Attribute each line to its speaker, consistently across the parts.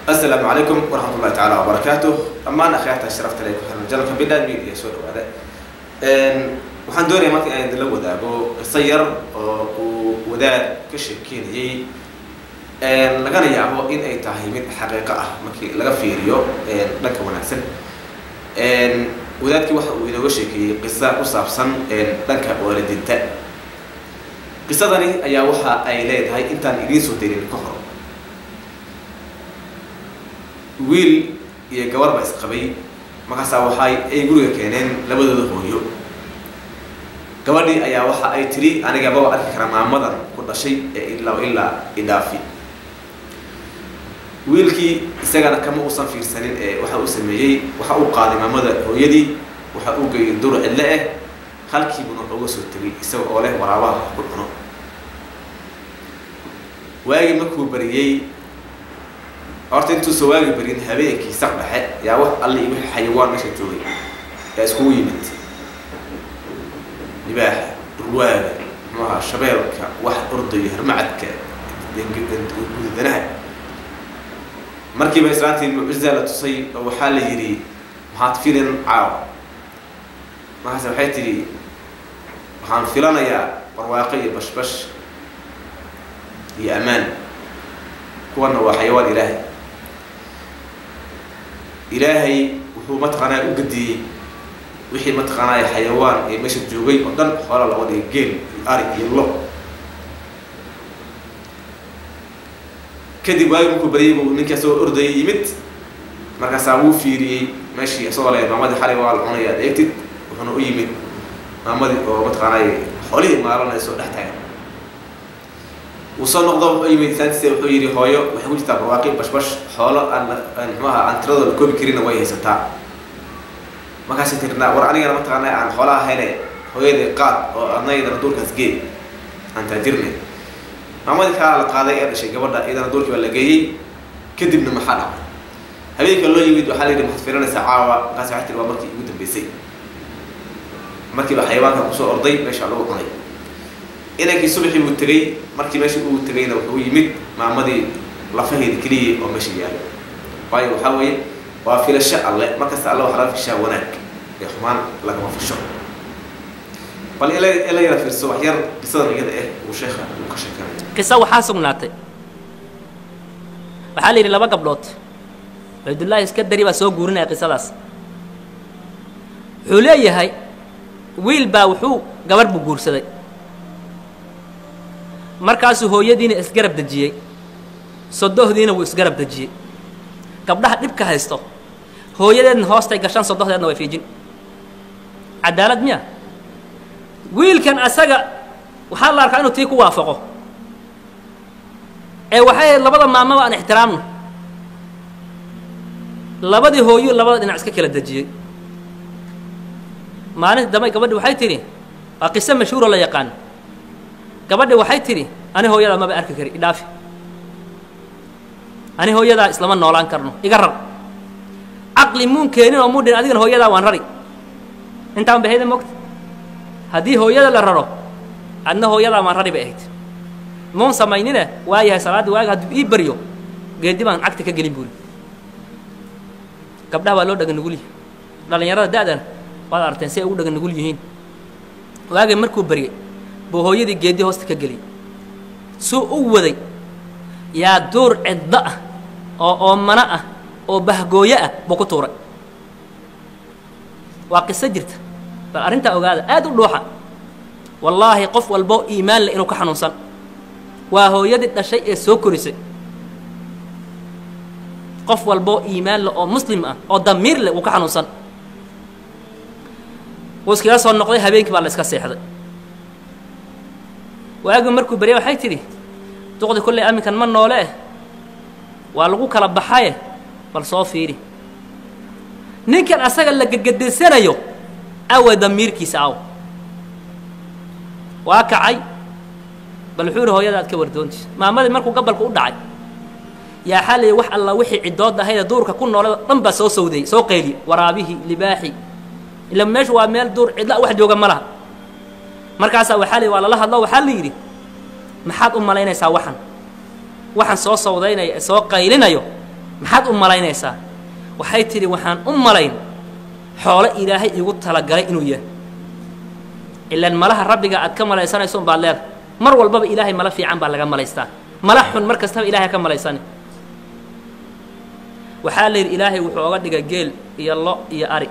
Speaker 1: asalaamu calaykum waraxmat ullahi tacaala wabarakaatu dhammaan akhyaarta sharafta le ku xiran janalka bidhan media soo dhawaada waxaan doonaya marka inaan idinla wadaago qiso yar oo uu wadaad ka sheekeynayay lagana yaabo in ay tahay mid xaqiiqo ah markii laga fiiriyo dhanka wanaagsan wadaadkii waxa uu inooga sheekeeyey qisa ku saabsan dhanka waalidinta qisadani ayaa waxa ay leedahay intaan idiin soo darin ka hor wiil iyo gabar ba isqabay markaasaa waxay ay guriga keeneen labadooda hooyo gabadhii ayaa waxa ay tidhi aniga maba arki kara maamadan ku dhashay ee ilaa ilaa idhaafi wiilkii isagana kama uusan fiirsanin ee waxa uu sameeyey waxa uu qaaday maamada hooyadii waxa uu geeyay dur cidle ah halkiibuna uga soo tegay isaga oo leh waraabaha ku cuno waagii markuu bariyey horta intuusa waagi barin habeenkii saq dhexe yaa wax alle iyo wixii xayawaan meesha joogay yaa iskugu yimid libaaxa durwaaga muxuu ahaa shabeelka wax ordaya harmacadka gudadanaha markiiba islaantii mucjizaa la tusay oo waxaa la yidhi maxaad filin caaw markaase waxay tidhi waxaan filanayaa barwaaqo iyo bashbash iyo ammaan kuwana waa xayawaan ilaahay ilaahay wuxuu mataqaanaa u gadiyey wixii mataqaanaa xayawaan ee meesha joogay oo dhan xoola laga dhigay geel iyo ari iyo lo kadib waagi markuu baryay buu ninkii asagoo ordayay yimid markaasaa wuu fiiriyey meeshii asagoo le maamadii xalay waa la cunaya ad eegtid wuxuuna u yimid maamadii oo mataqaanaa xoolihii maalanayso dhex taagan wuu soo noqdo wuxuu yimid isaantiisa wuxuu yidhi hooyo waxay ku jirtaa barwaaqi bashbash xoolo aan aan muxuaha aan tiradooda koobi karinna way haysataa markaasay tirnaa war anigana mataqaanaa aan xoolaha hele hooyadii qaad oo adnaydana duurkaas gee aan taajirnay maamadii kaa la qaaday ee dhashay gabadha iyadana duurkii baa la geeyey kadibna maxaa dhacay habeenka loo yimid waxaa la yidhi maxaad filanaysaa caawa markaas waxay tiri waa markii ugu dambeysay markiiba xayawaanka kusoo orday meesha lagu cunay inankii subaxii buu tegey markii meeshii uu tegayna wuxuu yimid maamadii lafaheeda keliya oo meesha yaalo waayo waxaa weeye waa filasho alle markasta alle waxaa laga fishaa wanaag ee xumaan lagama fisho bal ila ila yara fiirso wax yar qisadan iyada ah uu sheekha uu ka sheekanaya
Speaker 2: qiso waxaa sugnaatay waxaa la yidhi laba gabdhood cubaydullaahi iska dari baa soo guurinaya qisadaas wuxuu leeyahay wiil baa wuxuu gabarh buu guursaday markaasuu hooyadiina isgarab dejiyey sodohdiina wuu isgarab dejiyey gabdhaha dhibka haysto hooyadeedna hoostay gashan sodohdeedna way fiijin cadaalad miya wiilkan asaga waxaa la arkaa inuu tii ku waafaqo ee waxay ahayd labada maamaba aan ixtiraamno labadii hooyu labada dhinac iska kala dejiyey maalinta dambe gabadhi waxay tidhi waa qiso mashhuuroo la yaqaano gabadhi waxay tidhi ani hooyadaa maba arki kari idhaafi ani hooyadaa islama noolaan karno iga rar caqli muun keenin oo muudhin adigana hooyadaa waan rari intaan bahayda mogta haddii hooyada la raro adna hooyadaa waan rari bay ahayd muun samaynine waa yahay salaaddii waaga hadduu ii baryo geedi baan cagta ka gelin buuri gabdhaha waa loo dhaga nugul yihi dhallinyarada da'dana waad aragteen si ay ugu dhaga nugul yihiin waagay markuu baryay buu hooyadii geedi hoosta ka geliyay suu u waday yaa duur ciddo ah oo oomano ah oo bahgooyo ah buu ku tuuray waa qiso jirta bal arrintaa ogaada aad u dhuuxa wallaahi qof walboo iimaan leh inuu ka xanuunsan waa hooyadii dhashay ee soo korisay qof walboo iimaan leh oo muslim ah oo damiir leh wuu ka xanuunsan wuu iskaga soo noqday habeenkii baa la iska seexday waagi markuu baryay waxay tidhi duqdi kolley aminkan ma noole eh waa lagu kala baxaye bal soo fiiri ninkan asaga la gegedesanayo awa damiirkiisa aw waa kacay bal wuxuu ihi hooyada aad ka wardoonti maamadii markuu gabalku u dhacay yaa xalay wax alla wixii ciddood ahaydee duurka ku noolada dhan baa soo sawdayey soo qayliye waraabihii libaaxi ila meeshu waa meel duur cidla wax jooga ma laha markaasaa waxaa la waa lala hadlo waxaa la yidhi maxaad u malaynaysaa waxan waxaan soo sawdaynaya ee soo qaylinayo maxaad u malaynaysaa waxay tidhi waxaan u malayn xoolo ilaahay igu talagalay inuu yahay ilaan malaha rabbiga aad ka malaysanayso unbaad leeda mar walbaba ilaahay mala fiican baa laga malaystaa mala xun mar kastaba ilahay ka malaysani waxaa la yidhi ilaahay wuxuu oga dhigay geel iyo lo iyo ari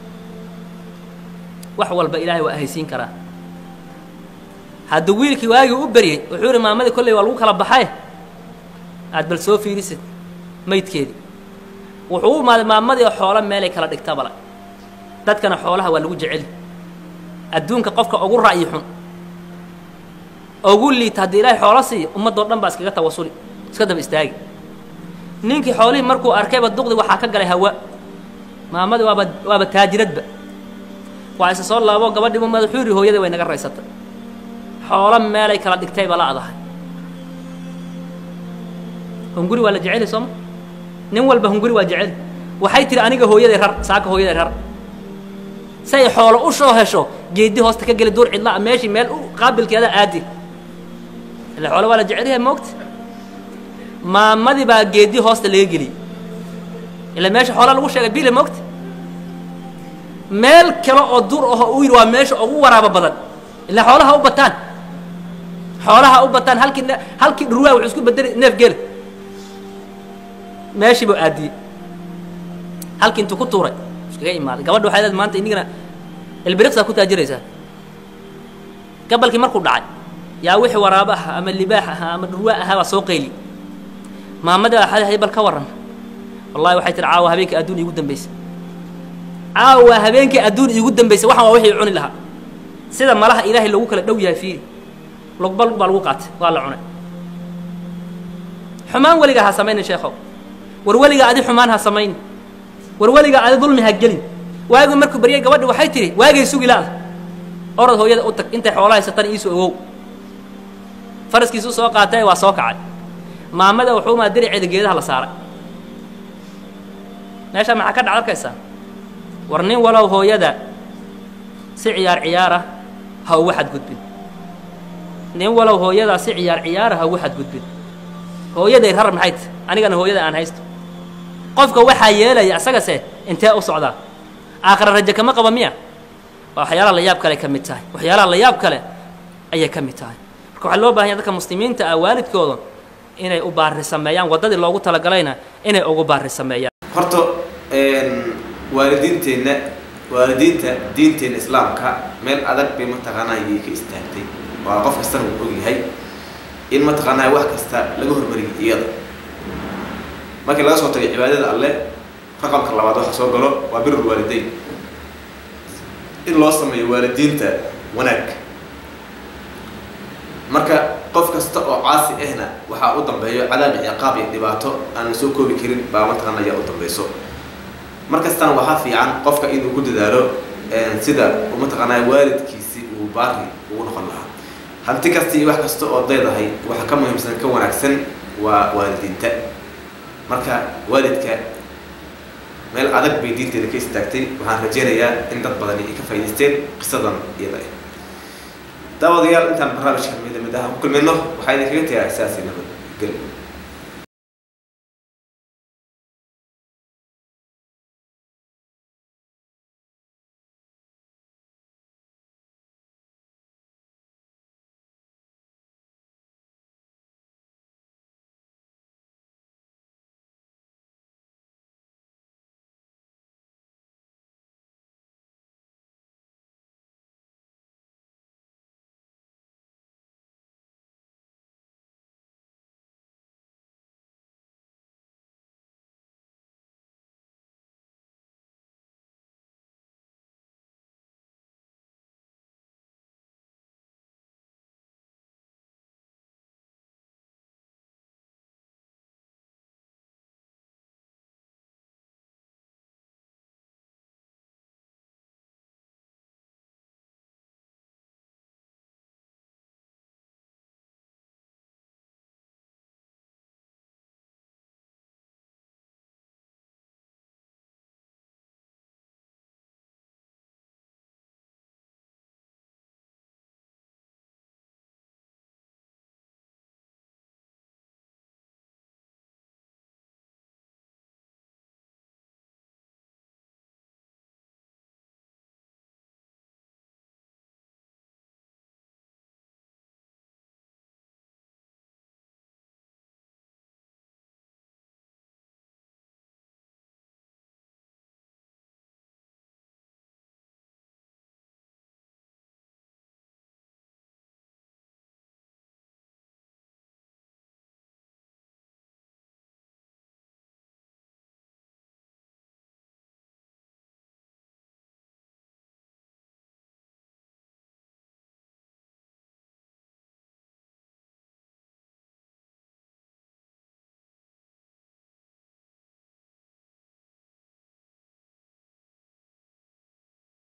Speaker 2: wax walba ilaahay waa ahaysiin karaa hadduu wiilkii waagii u beryey wuxuu yidhi maamadii kolley waa lagu kala baxay aad bal soo fiirisid maydkeedii wuxuu u imaaday maamadii oo xoolo meelay kala dhigta bala dadkana xoolaha waa lagu jeceli adduunka qofka ugu ra'yi xun ugu liita haddii ilaahay xoolo siiyo ummaddoo dhan baa iskaga tawasuli iska daba istaagi ninkii xoolihii markuu arkayba duqdi waxaa ka galay hawa maamadii waaba waaba taajiradba waa isa soo laabo gabadhiibu madaxuu yidhi hooyadii way naga raysatay xoolo meelay kala dhigtayba la adahay hunguri waa la jeceli sooma nin walba hunguri waa jeceli waxay tihi aniga hooyaday rar saaka hooyaday rar say xoolo u soo hesho geedi hoosta ka geli duur cidlaa meeshii meel u qaabilkeeda aadi ila xoolo waa la jecelyahay moogta maamadii baa geedi hoosta laga geliyey ila meesha xoolaa lagu sheegay bile moogta meel kale oo duur aho uu yidhi waa meesha ugu waraabo badan ilaa xoolaha u bataan xoolaha u bataan halkii ne halkii dhurwaa wuxuu isku bedeli neef geel meeshii buu aadiyey halkii intuu ku tuuray iskaga imaaday gabadha waxay leed maanta inigana ilbiriqsaa ku taajiraysaa gabalkii markuu dhacay yaa wixii waraabo aha ama libaax ahaa ama dhurwaa ahaa baa soo qayli maamadii baa xadahay bal ka warran wallahi waxay tihi caawa habeenkii adduun iigu dambaysay caawa habeenkii adduun iigu dambaysay waxaan waa wixii cuni lahaa sida malaha ilaahay lagu kala dhow yahay fiiri lugba lug baa lagu qaatay waa la cunay xumaan weligaa ha samaynin sheekhow war weligaa adi xumaan ha samaynin war weligaa adi dulmi ha gelin waagu markuu baryay gabadhi waxay tihi waagay sugi la-da orad hooyada u tag intay xoolo haysatan iisu ogow faraskiisu soo qaatay waa soo kacay maamada wuxuu maa diriceeda geedaha la saaray meeshaa maxaa ka dhac arkaysaa war nin walow hooyada si ciyaar ciyaara ha ugu xadgudbin nin walow hooyadaa si ciyaar ciyaara ha ugu xadgudbin hooyaday rar maxay ta anigana hooyada aan haysto qofka waxaa yeelaya isagase intee u socdaa aakhira raje kama qaba miya waa waxyaalaha la yaab kale ka mid tahay waxyaalaha la yaab kale ayay ka mid tahay marka waxaa loo bahanya dadka muslimiinta ah waalidkooda inay u baari sameeyaan waddadii loogu talagalayna inay ugu baari sameeyaan
Speaker 1: horta waalidiinteenna waalidiinta diinteena islaamka meel adag bay mataqaanaa ayay ka istaagtay waa qof kastana uu og yahay in mataqaanaa wax kasta laga hormariyay iyada markii laga soo tagay cibaadada alle raqamka labaad waxa soo galo waa birul waalideyn in loo sameeyo waalidiinta wanaag marka qof kasta oo caasi ahna waxaa u dambeeyo cadaab iyo ciqaab iyo dhibaato aan la soo koobi karin baa mataqaana ayaa u dambayso mar kastana waxaa fiican qofka inuu ku dadaalo sida uu mataqaanaa waalidkiisi uu baari ugu noqon lahaa hanti kasta iyo wax kasta oo daydahay waxa ka muhiimsan ka wanaagsan waa waalidiinta marka waalidka meel adag bay diinteeda ka istaagtay waxaan rajeynayaa in dad badani ay ka faa'idaysteen qisadan iyada ah daawadayaal intaan barnaamijka mid mid ah ku kulmayno waxaa idinkaga tagaa saasi nabad gel